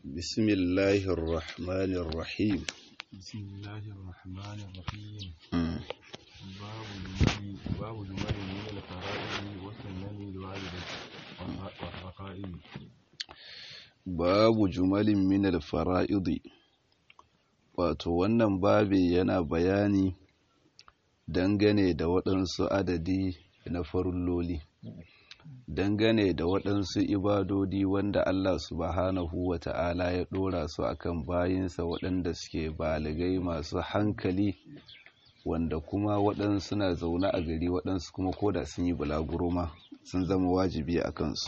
بسم الله الرحمن الرحيم بسم الله الرحمن الرحيم مم. باب جمل باب جمل من الفرائض والسنن الواردة والرقائق babu jumalin minal fara'idi wato wannan babi yana bayani dangane da waɗansu adadi na farulloli dangane da waɗansu ibadodi wanda Allah subhanahu wa ta'ala ya ɗora su akan bayinsa waɗanda suke baligai masu hankali wanda kuma waɗansu na zaune a gari waɗansu kuma koda sun yi bulaguro ma sun zama wajibi a kansu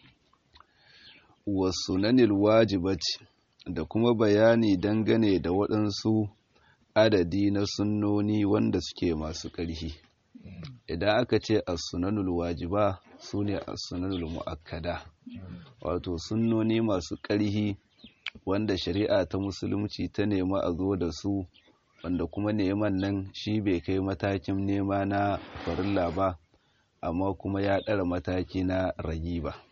wasunanil wajibati da kuma bayani dangane da waɗansu adadi na sunnoni wanda suke masu ƙarfi idan aka ce as-sunanul wajiba su ne as-sunanul mu'akkada wato sunnoni masu ƙarfi wanda shari'a ta musulunci ta nema a zo da su wanda kuma neman nan shi bai kai matakin nema na farilla ba amma kuma ya ɗara mataki na ragi ba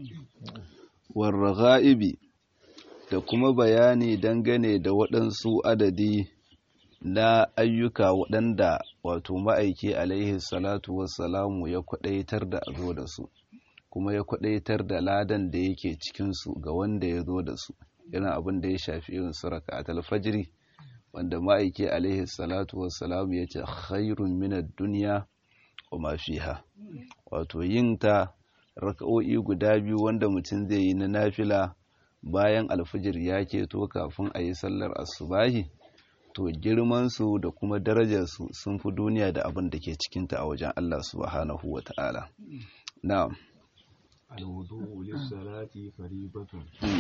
warraga'ibi da kuma bayani dangane da waɗansu adadi na ayyuka waɗanda wato ma'aiki alaihi salatu wassalamu ya kwaɗaitar da a zo da su kuma ya kwaɗaitar da ladan da yake cikinsu ga wanda ya zo da su yana abin da ya shafi irin su raka alfajiri wanda ma'aiki alaihi salatu wassalamu ya ce khairun minad duniya wa ma fiha wato yin ta raka'o'i guda biyu wanda mutum zai yi na nafila bayan alfijir ya keto kafin a yi sallar asubahi to girmansu da kuma darajarsu sun fi duniya da abin da ke cikinta a wajen Allah subhanahu wa ta'ala na'am الوضوء للصلاة فريضة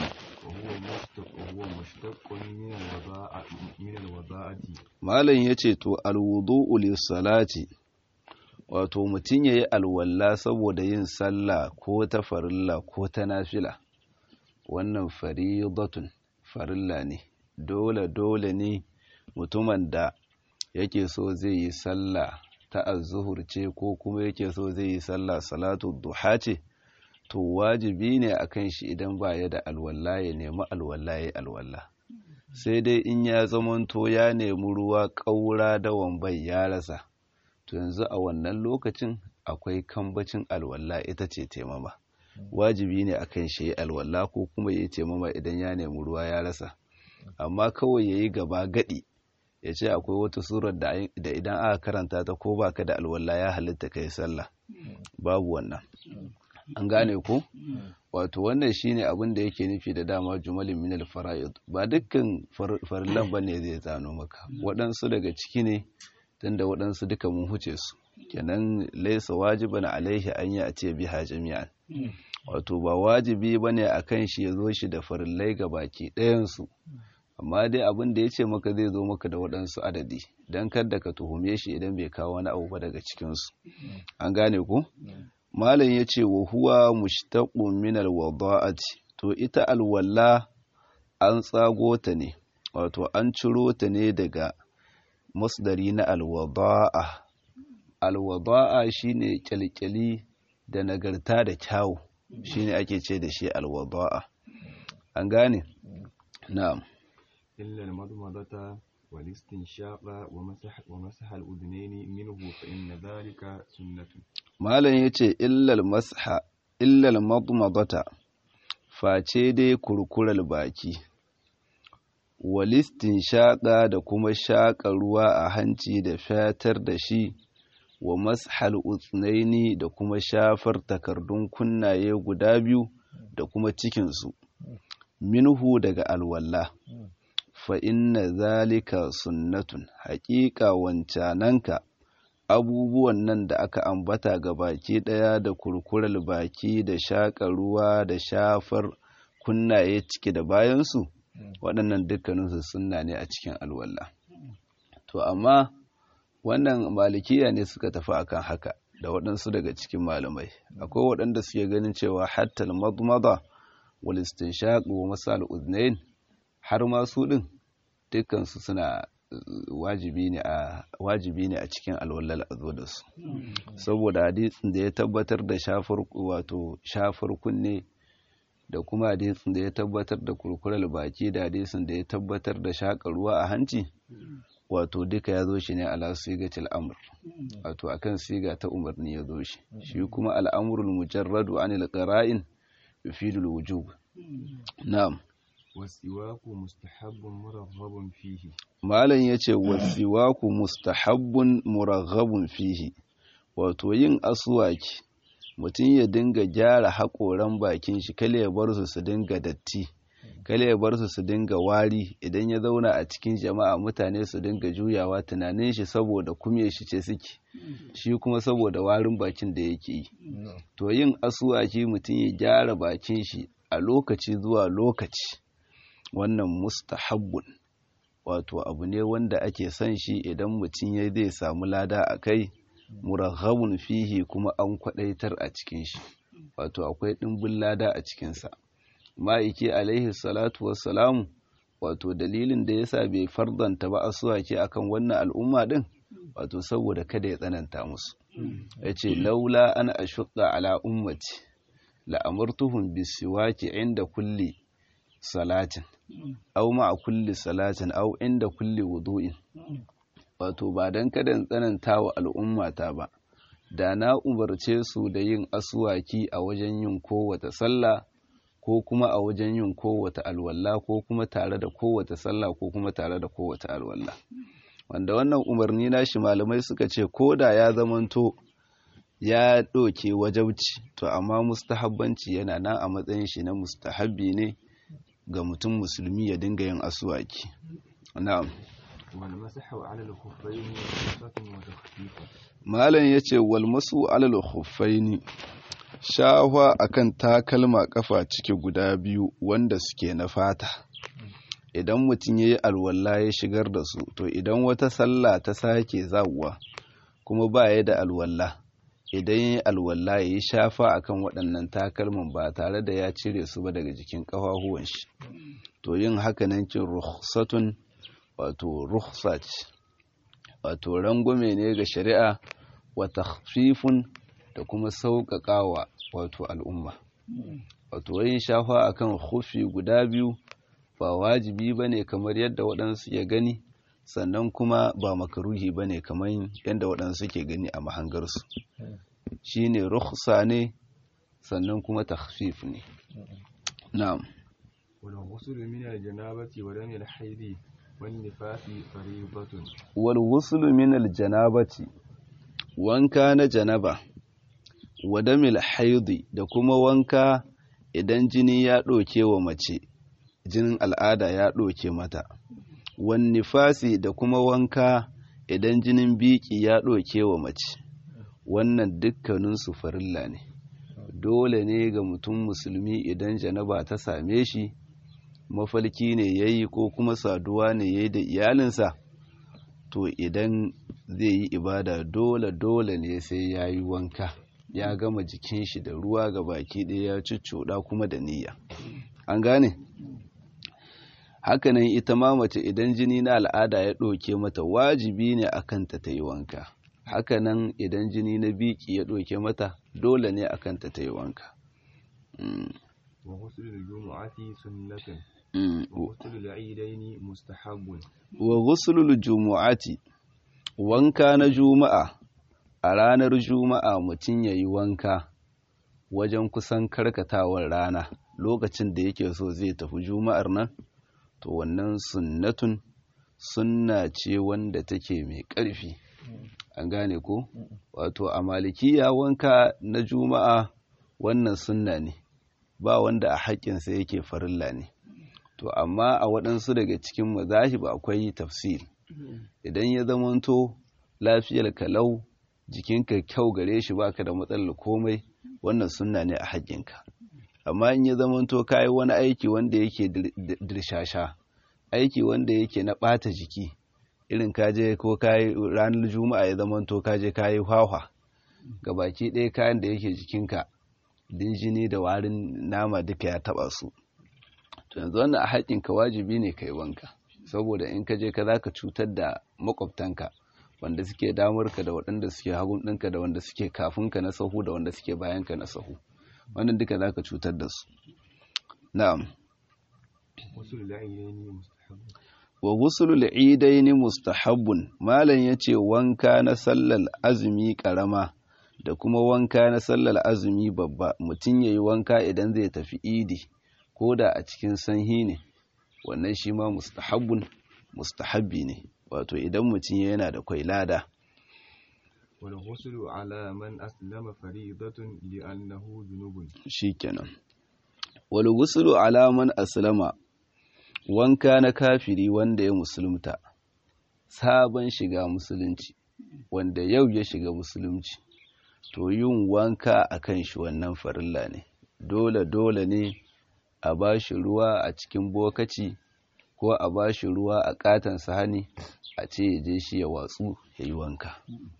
وهو مشتق وهو مشتق من الوضاء من الوضاءة malam yace to alwudu'u lis-salati wato mutum yayi alwalla saboda yin sallah ko ta farilla ko ta nafila wannan faridatun farilla ne dole dole ne mutumin da yake so zai yi sallah ta azzuhur ce ko kuma yake so zai yi sallah salatu duha ce to wajibi ne akan shi idan ba ya da alwalla ya nemi alwalla ya alwalla sai dai in ya zamanto ya nemi ruwa ƙaura da wambai ya rasa to yanzu a wannan lokacin akwai kambacin alwalla ita ce taimama wajibi ne akan shi ya alwalla ko kuma ya yi taimama idan ya nemi ruwa ya rasa amma kawai ya yi gaba gadi ya ce akwai wata surar da idan aka karanta ta ko baka da alwalla ya halitta kai sallah babu wannan an gane ko wato wannan shine abin da yake nufi da dama jumalin minal fara'id ba dukkan farillan bane zai zano maka waɗansu daga ciki ne tunda waɗansu duka mun huce su kenan laisa wajiban alaihi an yi a ce biha jami'an wato ba wajibi bane akan shi ya zo shi da farillai ga baki ɗayansu amma dai abin da ya ce maka zai zo maka da waɗansu adadi don kada ka tuhume shi idan bai kawo wani abu ba daga cikinsu an gane ku malam ya ce wa huwa mushtaqun min alwada'ati to ita alwalla an tsago ta ne wato an ciro ta ne daga masdari na alwada'a alwada'a shine kyalkyali da nagarta da kyawu shine ake ce da shi alwada'a an gane na'am إلا المضمضة والاستنشاق ومسح ومسح الأذنين منه فإن ذلك سنة malam ya ce illal masha illal madmadata face dai kurkurar baki walistin shaƙa da kuma shaƙa ruwa a hanci da fatar da shi wa mashal utsnaini da kuma shafar takardun kunnaye guda biyu da kuma cikinsu minhu daga alwalla fa inna zalika sunnatun haƙiƙa wancananka abubuwan nan da aka ambata ga baki ɗaya da kurkurar baki da shaƙa ruwa da shafar kunnaye ciki da bayansu waɗannan dukkaninsu sunna ne a cikin alwala to amma wannan malikiya ne suka tafi akan haka da waɗansu daga cikin malamai akwai waɗanda suke ganin cewa hatta madmada wal istinshaq wa masal udnain har ma su din dukkansu suna wajibi ne a wajibi ne a cikin alwallal a zo da su saboda hadisin da ya tabbatar da shafar wato shafar kunne da kuma hadisin da ya tabbatar da kurkurar baki da hadisin da ya tabbatar da shaƙa ruwa a hanci wato duka ya zo shi ne ala sigatil amr wato akan siga ta umarni ya zo shi shi kuma al'amrul mujarradu anil qara'in yufidul wujub na'am wasiwaku mustahabbun muraghabun fihi malam yace wasiwaku mustahabbun muraghabun fihi wato yin aswaki mutum ya dinga gyara haƙoran bakin shi kale ya bar su su dinga datti kale ya bar su su dinga wari idan ya zauna a cikin jama'a mutane su dinga juyawa tunanin shi saboda kume shi ce suke shi kuma saboda warin bakin da yake yi to yin asuwaki mutum ya gyara bakin shi a lokaci zuwa lokaci wannan mustahabbun wato abu ne wanda ake son shi idan mutum ya zai samu lada a kai muraghabun fihi kuma an kwadaitar a cikin shi wato akwai ɗimbin lada a cikinsa ma'aiki alaihi salatu wassalamu wato dalilin da yasa bai fardanta ba asuwaki akan wannan al'umma din wato saboda kada ya tsananta musu yace laula an ashqa ala ummati la amartuhum bisiwaki inda kulli salatin aw ma'a kulli salatin aw inda kulli wudu'in wato ba dan kada in tsananta wa al'ummata ba da na umarce su da yin asuwaki a wajen yin kowace sallah ko kuma a wajen yin kowace alwala ko kuma tare da kowace sallah ko kuma tare da kowace alwala wanda wannan umarni nashi malamai suka ce ko da ya zamanto ya ɗoke wajabci to amma mustahabbanci yana nan a matsayin shi na mustahabbi ne ga mutum musulmi ya dinga yin asuwaki na'am والمسح على الخفين رخصة وتخفيف malam yace wal masu alal khuffaini shahwa akan takalma kafa ciki guda biyu wanda suke na fata idan mutum yayi alwala ya shigar da su to idan wata sallah ta sake zawwa kuma ba ya da alwala idan yayi alwala yayi shafa akan waɗannan takalman ba tare da ya cire su ba daga jikin ƙafafuwan shi to yin haka nan kin rukhsatun wato rukhsa ce wato rangwame ne ga shari'a wa takhfifun da kuma sauƙaƙawa wato al'umma wato yin shafa akan hufi guda biyu ba wajibi bane kamar yadda waɗansu ya gani sannan kuma ba makaruhi bane kamar yadda waɗansu ke gani a mahangarsu shine rukhsa ne sannan kuma takhfif ne na'am والغسل من الجنابة ودم الحيض والنفاس فريضة wal ghuslu min al janabati wanka na janaba wa damil haidi da kuma wanka idan jini ya ɗauke wa mace jinin al'ada ya ɗauke mata wan nifasi da kuma wanka idan jinin biki ya ɗauke wa mace wannan dukkaninsu farilla ne dole ne ga mutum musulmi idan janaba ta same shi mafalki ne ya yi ko kuma saduwa ne ya yi da iyalinsa to idan zai yi ibada dole dole ne sai ya yi wanka ya gama jikin shi da ruwa ga baki ɗaya ya cuccuɗa kuma da niyya an gane hakanan ita ma mace idan jini na al'ada ya ɗauke mata wajibi ne a kanta ta yi wanka hakanan idan jini na biki ya ɗauke mata dole ne a kanta ta yi wanka Mm, وغسل الجمعة سنة mm. وغسل العيدين مستحب wa ghuslul jumu'ati wanka na juma'a a ranar juma'a mutum yayi wanka wajen kusan karkatawar rana lokacin da yake so zai tafi juma'ar nan to wannan sunnatun sunna ce wanda take mai ƙarfi an gane ko wato a malikiya wanka na juma'a wannan sunna ne ba wanda a haƙƙinsa yake farilla ne to amma a waɗansu daga cikin mazahib akwai tafsir idan ya zamanto lafiyar kalau jikinka kyau gare shi baka da matsalar komai wannan sunna ne a haƙƙinka amma in ya zamanto kayi wani aiki wanda yake dirshasha aiki wanda yake na ɓata jiki irin kaje ko kayi ranar juma'a ya zamanto kaje kayi hwahwa ga baki ɗaya kayan da yake jikinka din jini da warin nama duka ya taɓa su to yanzu wannan a haƙƙinka wajibi ne kai wanka saboda in ka je ka za ka cutar da makwabtanka wanda suke damarka da waɗanda suke hagun ɗinka da wanda suke kafinka na sahu da wanda suke bayanka na sahu wannan duka za ka cutar da su na'am غسل العينين مستحب wa gusulul idaini mustahabbun malam yace wanka na sallar azumi karama da kuma wanka na sallar azumi babba mutum yayi wanka idan zai tafi idi ko da a cikin sanhi ne wannan shi ma mustahabbun mustahabbi ne wato idan mutum yana da kwai lada والغسل على من أسلم فريضة لأنه جنوب shikenan wal ghuslu ala man aslama wanka na kafiri wanda ya musulunta sabon shiga musulunci wanda yau ya shiga musulunci to yin wanka akan shi wannan farilla ne dole dole ne a bashi ruwa a cikin bokaci ko a bashi ruwa a katon sahani a ce ya je shi ya watsu ya yi wanka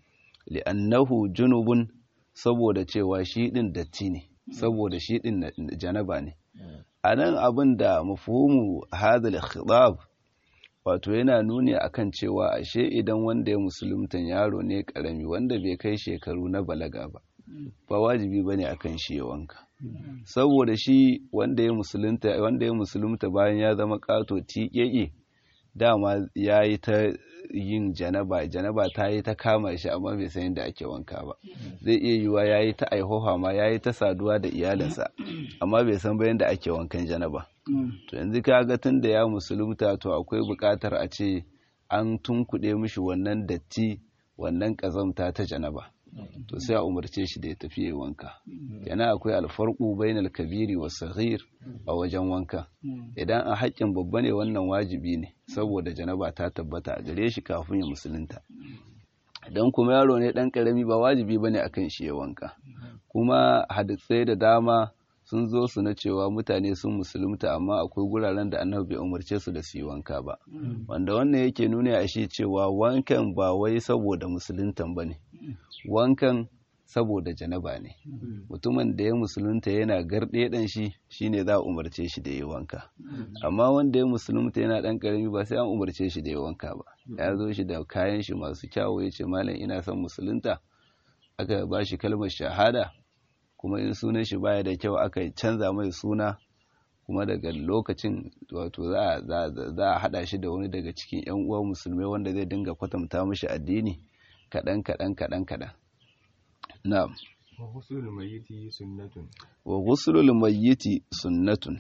li'annahu junubun saboda cewa shi din datti ne saboda shi din na- janaba ne a nan abin da mafhumu hadal khitab wato yana nuni akan cewa ashe idan wanda ya musulunta yaro ne karami wanda bai kai shekaru na balaga ba ba wajibi bane akan shi ya wanka saboda shi wanda ya musulunta wanda ya musulunta bayan ya zama kato tiƙeƙe dama ya yi ta yin janaba janaba ta yi ta kama shi amma bai san yadda ake wanka ba zai iya yiwuwa ya yi ta aihoha ma ya yi ta saduwa da iyalinsa amma bai san bayan da ake wankan janaba to yanzu ka ga tun da ya musulunta to akwai buƙatar a ce an tunkuɗe mishi wannan datti wannan ƙazamta ta janaba to sai a umarce shi da ya tafi ya wanka yana akwai alfarku bainal kabiri wa saghir a wajen wanka idan a haƙƙin babba ne wannan wajibi ne saboda janaba ta tabbata a gare shi kafin ya musulunta idan kuma yaro ne ɗan ƙarami ba wajibi ba ne akan shi ya wanka kuma hadisai da dama sun zo su na cewa mutane sun musulunta amma akwai guraren da annabi bai umarce su da su yi wanka ba wanda wannan yake nuna a shi cewa wankan ba wai saboda musuluntan ba ne wankan saboda janaba ne mutumin da ya musulunta yana garɗe ɗan shi shine za a umarce shi da ya wanka amma wanda ya musulunta yana ɗan ƙarami ba sai an umarce shi da ya wanka ba ya zo shi da kayan shi masu kyawu ya ce malam ina son musulunta aka ba shi kalmar shahada kuma in sunan shi baya da kyau aka canza mai suna kuma daga lokacin wato za a haɗa shi da wani daga cikin 'yan uwa musulmai wanda zai dinga kwatanta mashi addini kaɗan kaɗan kaɗan kaɗan na'am wa husulul mayyiti sunnatun wa ghuslul mayyiti sunnatun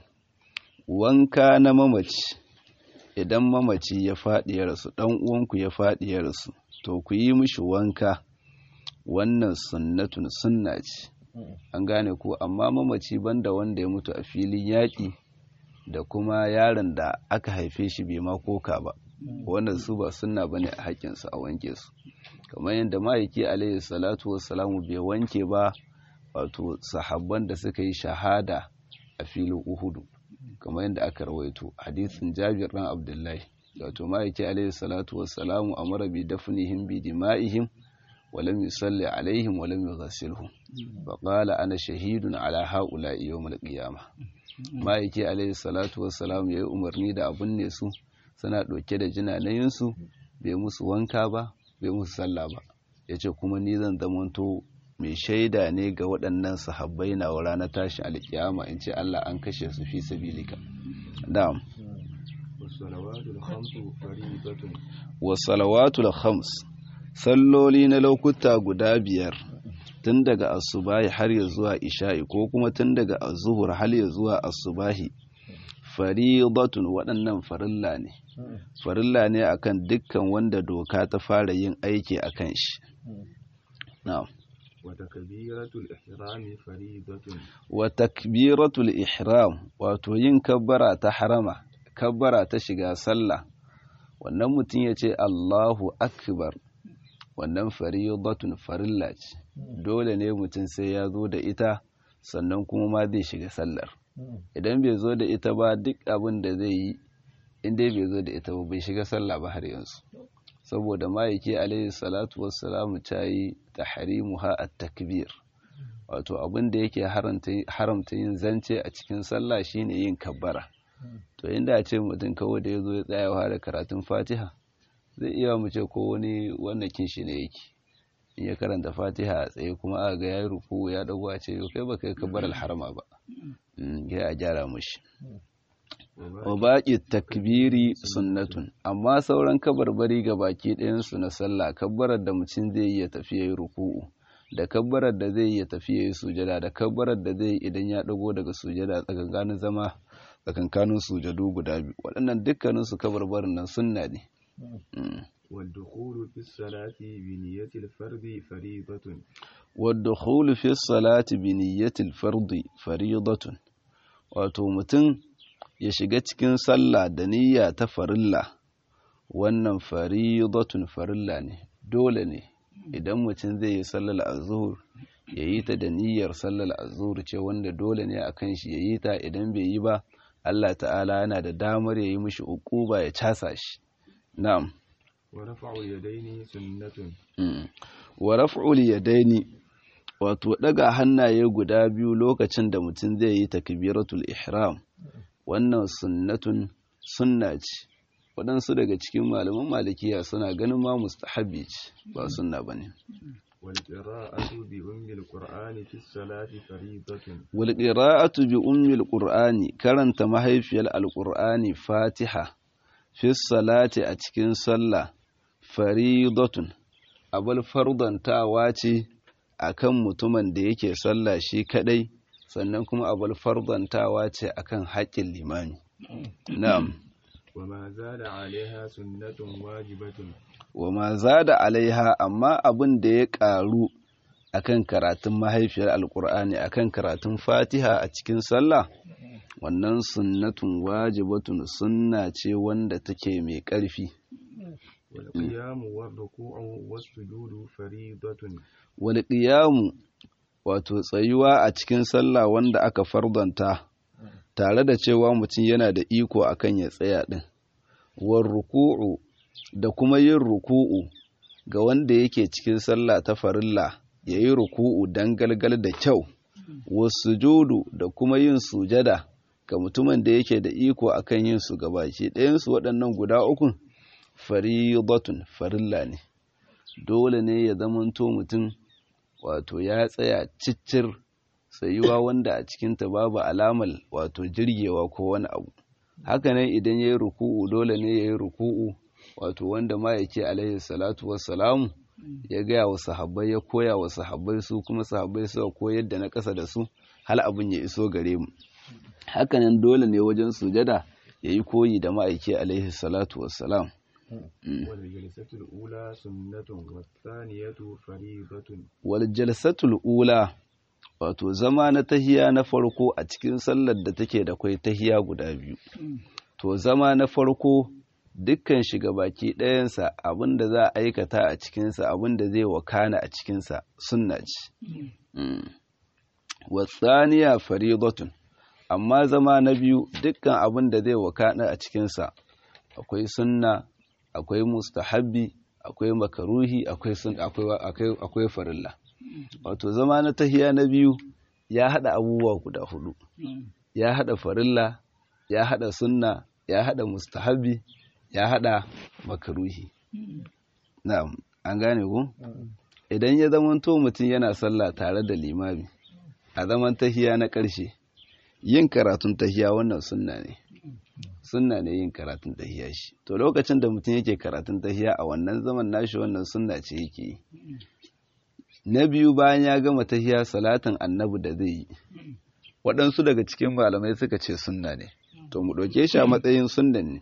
wanka na mamaci idan mamaci ya faɗi ya rasu ɗan uwanku ya faɗi ya rasu to ku yi mishi wanka wannan sunnatun sunna ce an gane ko amma mamaci banda wanda ya mutu a filin yaƙi da kuma yaron da aka haife shi bai ma koka ba wannan su ba sunna bane a haƙƙinsu a wanke su kamar yadda ma'aiki alaihi salatu wassalamu bai wanke ba wato sahabban da suka yi shahada a filin uhudu kamar yadda aka rawaito hadisin jabir dan abdullahi wato ma'aiki alaihi salatu wassalamu amara bi dafnihim bi dima'ihim ولم يصلي عليهم ولم يغسلهم فقال أنا شهيد على هؤلاء يوم القيامة ما yake alaihi salatu wassalam yayi umarni da abun ne su suna ɗauke da jinanayin su bai musu wanka ba bai musu sallah ba yace kuma ni zan zamanto mai shaida ne ga waɗannan sahabbai na wa ranar tashin alkiyama in ce Allah an kashe su fi sabilika na'am wasalawatul khamsu fariidatun wasalawatul khams salloli na lokuta guda biyar tun daga asubahi har ya zuwa isha'i ko kuma tun daga azuhur har ya zuwa asubahi faridatun waɗannan farilla ne farilla ne akan dukkan wanda doka ta fara yin aiki akan shi na'am wa takbiratul ihrami faridatun wa takbiratul ihram wato yin kabbara ta harama kabbara ta shiga sallah wannan mutum ya ce Allahu akbar wannan faridatun farilla ce dole ne mutum sai ya zo da ita sannan kuma ma zai shiga sallar idan bai zo da ita ba duk abin da zai yi inda bai zo da ita ba bai shiga sallah ba har yanzu saboda ma'aiki alaihi salatu wassalamu ta yi tahrimuha at-takbir wato abin da yake haramta yin zance a cikin sallah shine yin kabbara to inda a ce mutum kawai da ya zo ya tsaya da karatun fatiha zai iya mu ce ko wani wannan kinshi ne yake in ya karanta fatiha a tsaye kuma aka ga yayi ruku ya dago a ce kai ba kai kabbar alharama ba kai a gyara mushi wa baqi takbiri sunnatun amma sauran kabarbari ga baki ɗayan su na sallah kabbarar da mutum zai yi ya tafi yayi ruku'u da kabbarar da zai yi ya tafi yayi sujada da kabbarar da zai yi idan ya dago daga sujada tsakankanin zama tsakankanin sujadu guda biyu waɗannan dukkanin su kabarbarin nan sunna ne والدخول في الصلاة بنية الفرض فريضة والدخول في الصلاة بنية الفرض فريضة wato mutum ya shiga cikin sallah da niyya ta farilla wannan faridatun farilla ne dole ne idan mutum zai yi sallar azhur ya yi ta da niyyar sallar azhur ce wanda dole ne a kan shi ya yi ta idan bai yi ba Allah ta'ala yana da damar ya yi mishi uquba ya casa shi na'am ورفع اليدين سنة wa raf'ul yadaini wato daga hannaye guda biyu lokacin da mutum zai yi takbiratul ihram wannan sunnatun sunna ce waɗansu daga cikin malaman malikiya suna ganin ma mustahabi ce ba sunna bane والقراءة بأم القرآن في الصلاة فريضة wal qira'atu bi ummil qur'ani karanta mahaifiyar alqur'ani fatiha fi salati a cikin sallah faridatun abul fardantawa ce akan mutumin da yake sallah shi kadai sannan kuma abul fardantawa ce akan haƙƙin limami na'am وما زاد عليها سنة واجبة wa ma zada alaiha amma abin da ya ƙaru akan karatun mahaifiyar alkur'ani akan karatun fatiha a cikin sallah wannan sunnatun wajibatun sunna ce wanda take mai ƙarfi والقيام والركوع والسجود فريضة wal qiyamu wato tsayuwa a cikin sallah wanda aka fardanta tare da cewa mutum yana da iko akan ya tsaya din war ruku'u da kuma yin ruku'u ga wanda yake cikin sallah ta farilla yayi ruku'u dan galgal da kyau wasujudu da kuma yin sujada ga mutumin da yake da iko akan yin su gabaki ɗayan su waɗannan guda ukun faridatun farilla ne dole ne ya zamanto mutum wato ya tsaya ciccir tsayuwa wanda a cikinta babu alamar wato jirgewa ko wani abu hakanan idan ya yi ruku'u dole ne ya yi ruku'u wato wanda ma yake alaihi salatu wassalamu ya gaya wa sahabbai ya koya wa sahabbai su kuma sahabbai suka koyar da na ƙasa da su hal abin ya iso gare mu hakanan dole ne wajen sujada ya yi koyi da ma'aiki alaihi salatu wassalam والجلسة الأولى سنة والثانية فريضة wal jalsatul ula wato zama na tahiya na farko a cikin sallar da take da kwai tahiya guda biyu to zama na farko dukkan shiga baki ɗayansa abin da za a aikata a cikinsa abin da zai wakana a cikinsa sunna ce Mm. wasaniya faridatun amma zama na biyu dukkan abin da zai wakana a cikinsa akwai sunna akwai mustahabbi akwai makaruhi akwai sun akwai akwai akwai farilla wato zama na tahiya na biyu ya hada abubuwa guda hudu ya hada farilla ya hada sunna ya hada mustahabbi ya hada makaruhi na'am an gane ku idan ya zamanto mutum yana sallah tare da limami a zaman tahiya na ƙarshe yin karatun tahiya wannan sunna ne sunna ne yin karatun tahiya shi to lokacin da mutum yake karatun tahiya a wannan zaman nashi wannan sunna ce yake yi na biyu bayan ya gama tahiya salatin annabi da zai yi waɗansu daga cikin malamai suka ce sunna ne to mu ɗauke shi a matsayin sunnan ne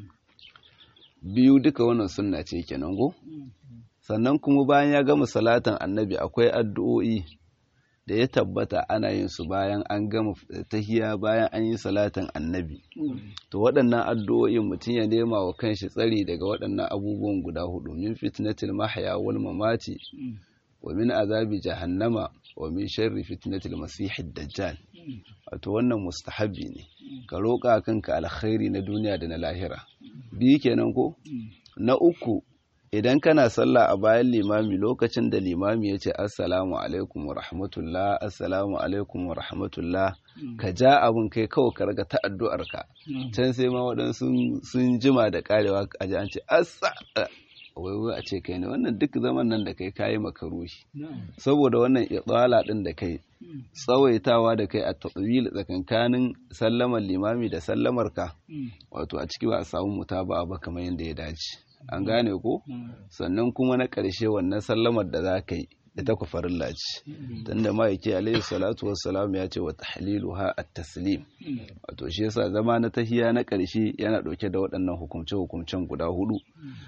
biyu duka wannan sunna ce kenan go sannan kuma bayan ya gama salatin annabi akwai addu'o'i da ya tabbata ana yin su bayan an gama tahiya bayan an yi salatin annabi to waɗannan addu'o'in mutum ya nema wa kanshi tsari daga waɗannan abubuwan guda hudu min fitnatil mahya wal mamati wa min azabi jahannama wa min sharri fitnatil masihid dajjal wato wannan mustahabi ne ka roƙa kanka alkhairi na duniya da na lahira biyu kenan ko na uku idan kana sallah a bayan limami lokacin da limami ya ce assalamu alaikum wa rahmatullah assalamu alaikum wa rahmatullah ka ja abin kai kawai ka raga ta addu'arka can sai ma waɗansu sun jima da karewa a ji an ce assa wai wai a ce kai ne wannan duk zaman nan da kai kayi makaruhi saboda wannan itsala din da kai tsawaitawa da kai a tatwil tsakankanin sallamar limami da sallamar ka wato a ciki ba a samu mutaba ba kamar yadda ya dace an gane ko sannan kuma na ƙarshe wannan sallamar da za ka yi ita ku farilla ce tunda ma yake alaihi salatu wassalam ya ce wa tahliluha at-taslim wato shi yasa zama na tahiya na ƙarshe yana ɗauke da waɗannan hukumce hukumcen guda hudu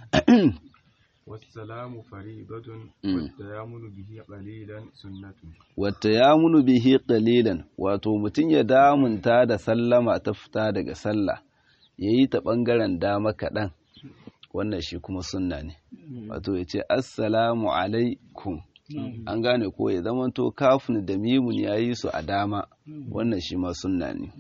والسلام فريضة والتيامن به قليلا سنة والتيامن به قليلا wato mutum ya damunta da sallama ta fita daga sallah yayi ta bangaren dama kaɗan wannan shi kuma sunna ne wato ya ce assalamu alaikum an gane ko ya zamanto kafin da mimun ya yi su a dama wannan shi ma sunna ne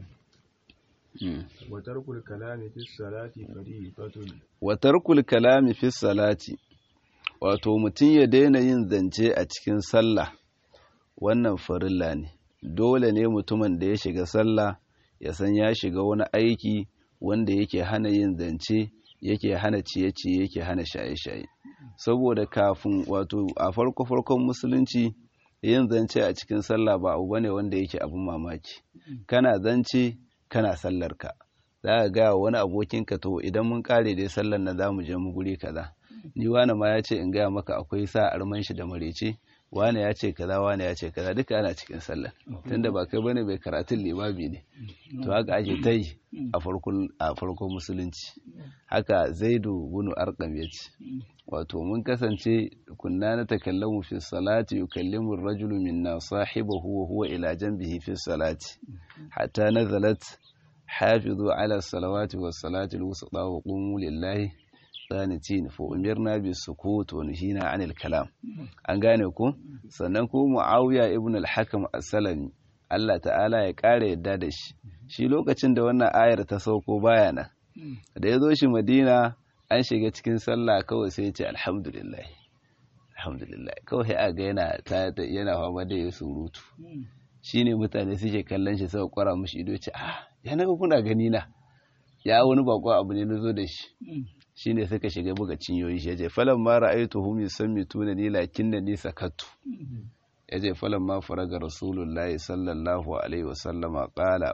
وترك الكلام في الصلاة فريضة watarkul kalami fi salati wato mutum ya daina yin zance a cikin sallah wannan farilla ne dole ne mutumin da ya shiga sallah ya san ya shiga wani aiki wanda yake hana yin zance yake hana ciye-ciye yake hana shaye-shaye saboda kafin wato a farko-farkon musulunci yin zance a cikin sallah ba abu bane wanda yake abin mamaki kana zance kana sallarka za ka gaya wani abokinka to idan mun kare dai sallar na za mu je mu guri kaza ni wani ma ya ce in gaya maka akwai sa arman shi da marece wani ya ce kaza wani ya ce kaza duka ana cikin sallar tunda ba kai bane bai karatun limabi ne to haka ake ta yi a farkon musulunci haka zaidu bunu arkam ya ce wato mun kasance kunna na takallamu fi salati yukallimu ar-rajulu minna sahibahu wa huwa ila janbihi fi salati hatta nazalat hafizu ala salawati was salati al-wusta wa qumu lillahi qanitin fa umirna bis sukut wa nuhina anil kalam an gane ku sannan ko muawiya ibn al-hakam as-salami Allah ta'ala ya kare yadda da shi shi lokacin da wannan ayar ta sauko baya nan da ya zo shi madina an shiga cikin sallah kawai sai ya ce alhamdulillah alhamdulillah kawai a ga yana ta yana fama da ya surutu shine mutane suke kallon shi sai kwara mushi ido ce ah ya naga kuna gani na ya wani bako abu ne nazo da shi shine suka shiga buga cinyoyi shi yace falan ma ra'aytuhum yusammituna ni lakinna ni sakattu yace falan ma faraga rasulullahi sallallahu alaihi wasallama qala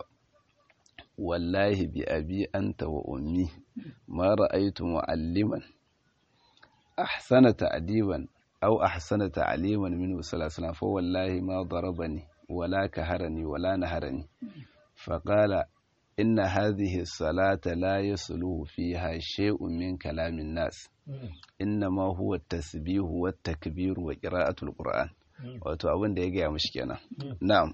wallahi bi abi anta wa ummi ma ra'aytu mu'alliman ahsana ta'diban aw ahsana ta'liman minhu sallallahu alaihi fa wallahi ma darabani wala kaharani wala naharani فقال إن هذه الصلاة لا يصلح فيها شيء من كلام الناس إنما هو التسبيح والتكبير وقراءة القرآن wato abin da ya gaya mashi kenan na'am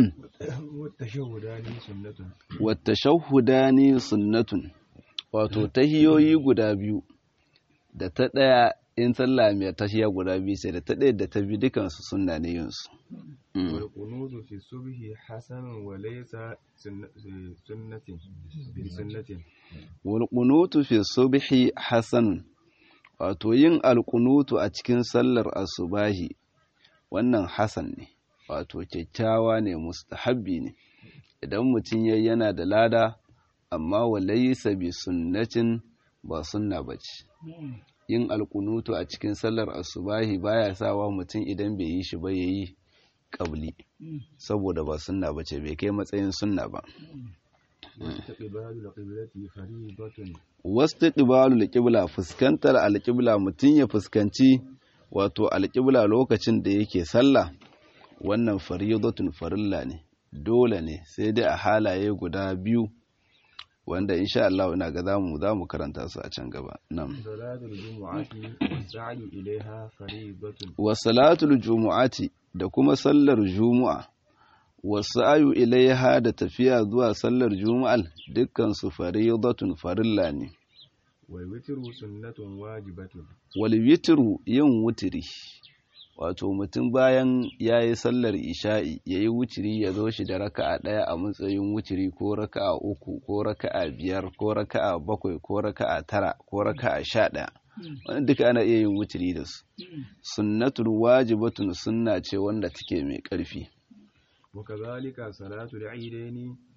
والتشهدان سنة watashahhudani sunnatun wato tahiyoyi guda biyu da ta daya in sallah mai tahiya guda biyu sai da ta daya da ta bi dukan su sunna ne yin su والقنوت في الصبح حسن وليس سنة سنة بسنة wal qunutu fi subhi hasanun wato yin alqunutu a cikin sallar asubahi wannan hasan ne wato kyakkyawa ne mustahabbi ne idan mutum yayi yana da lada amma walaysa bi sunnatin ba sunna bace yin alkunutu a cikin sallar asubahi baya sawa mutum idan bai yi shi ba yayi qabli saboda ba sunna bace bai kai matsayin sunna ba واستقبال القبلة فريضة wastiqbalul qibla fuskantar alqibla mutum ya fuskanci wato alqibla lokacin da yake sallah wannan faridatun farilla ne dole ne sai dai a halaye guda biyu wanda insha Allah ina ga zamu zamu karanta su a can gaba nan صلاة الجمعة والسعي إليها فريضة wa salatul jumu'ati da kuma sallar jumu'a wa sa'yu ilaiha da tafiya zuwa sallar juma'al dukkan su faridatun farilla ne والوتر سنة واجبة wal witru yin wutiri wato mutum bayan ya yi sallar isha'i ya yi wutiri ya zo shi da raka'a ɗaya a matsayin wutiri ko raka'a uku ko raka'a biyar ko raka'a bakwai ko raka'a tara ko raka'a sha ɗaya wani duka ana iya yin wutiri da su sunnatul wajibatun sunna ce wanda take mai ƙarfi وكذلك صلاة العيدين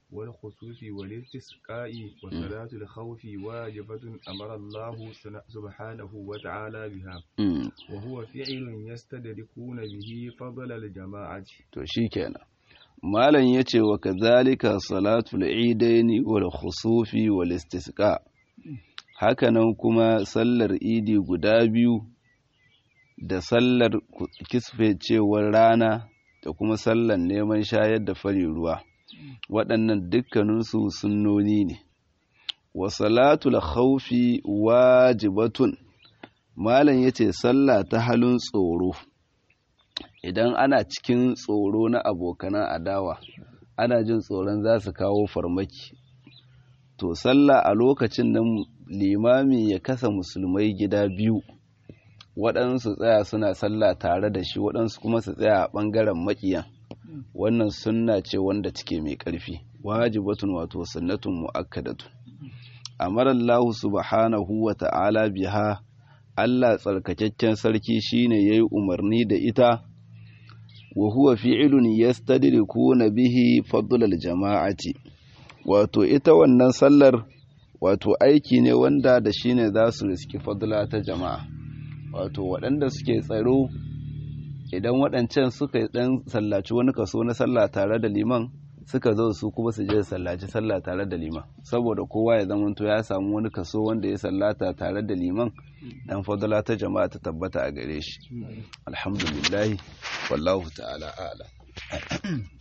والخصوص والاستسقاء وصلاة الخوف واجبة أمر الله سبحانه وتعالى بها وهو فعل يستدركون به فضل الجماعة to shikenan malam yace wa kadhalika salatul idaini wal khusufi wal istisqa hakanan kuma sallar idi guda biyu da sallar kisfecewar rana da kuma sallar neman shayar da fari ruwa waɗannan dukkaninsu sunnoni ne wa salatul khawfi wajibatun malam yace sallah ta halin tsoro idan ana cikin tsoro na abokanan adawa ana jin tsoron za su kawo farmaki to sallah a lokacin nan limami ya kasa musulmai gida biyu waɗansu tsaya suna sallah tare da shi waɗansu kuma su tsaya a ɓangaren maƙiyan wannan sunna ce wanda take mai ƙarfi wajibatun wato sunnatun mu'akkadatun amara Allah subhanahu wa ta'ala biha Allah tsarkakakken sarki shine yayi umarni da ita wa huwa fi'lun yastadrikuna bihi fadlal jama'ati wato ita wannan sallar wato aiki ne wanda da shine za su riski fadla ta jama'a wato waɗanda suke tsaro idan waɗancan suka ɗan sallaci wani kaso na sallah tare da liman suka zo su kuma su je sallaci sallah tare da liman saboda kowa ya zamanto ya samu wani kaso wanda ya sallata tare da liman dan fadala ta jama'a ta tabbata a gare shi alhamdulillah wallahu ta'ala a'lam